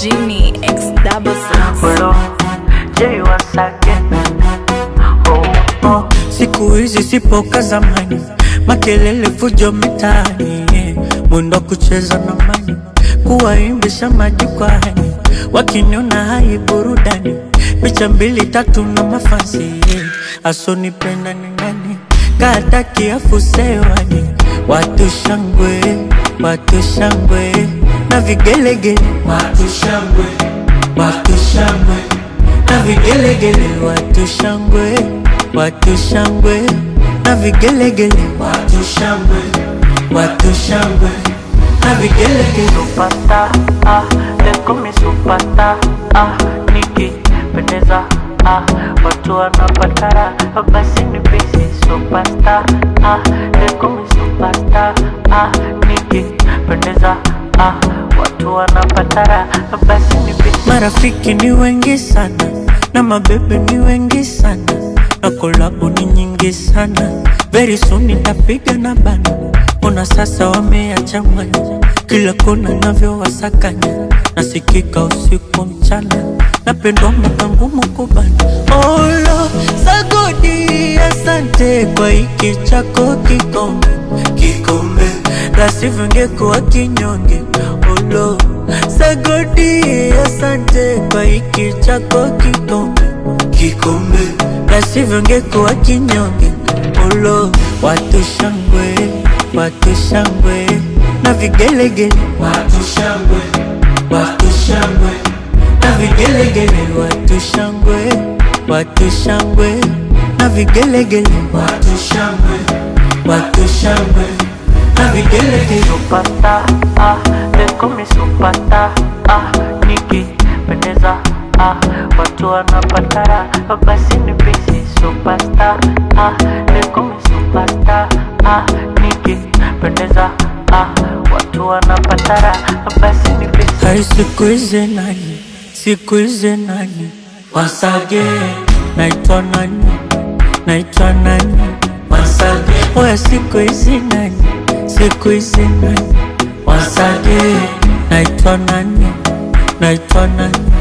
Genie X double six. Hello, Jay once again. Oh, oh. Siku hizi sipo ka zamani, makelele fujo mitaani, yeah. mwendo wa kucheza na mani, kuwaimbisha majukwani, wakiniona hai burudani, picha mbili tatu na mafansi, yeah. asonipenda ni nani, kata kiafu sewani, watu shangwe, watu shangwe na vigelegele, watu shangwe, watu shangwe na vigelegele, watu shangwe, watu shangwe na vigelegele, watu shangwe, watu shangwe na vigelegele. Supata ah, leko mi supata ah, nikipendeza ah, watu wanapatara basi ni bisi supasta ah, leko mi supasta ah, nikipendeza ah, watu wanapatara basi ni bisi. Marafiki ni wengi sana na mabebe ni wengi sana na kolabo ni nyingi sana. Very soon nitapiga na bana, ona sasa wameyachanganya kila kona navyowasakanya, nasikika usiku mchana, napendwa mwaka ngumu kubana. Olo sagodi, asante kwa hiki chako kikombe, kikombe la sivyo ngekuwa kinyonge. Olo sagodi, asante kwa hiki chako kikombe, kikombe la sivyo ngekuwa kinyonge. Olo watu shangwe, watu shangwe na vigelegele, watu shangwe, watu shangwe na vigelegele, watu shangwe, watu shangwe na vigelegele, watu shangwe, watu shangwe na vigelegele. Supata ah, leko mi supata ah, nikipendeza ah, watu wanapatara basi ni bisi supasta ah, leko mi supasta ah, nikipendeza ah, watu wanapatara basi ni bisi Hai siku hizi nani, siku hizi nani Wasage, naitwa nani, naitwa nani Wasage, oya siku hizi nani, siku hizi nani Wasage, naitwa nani, naitwa nani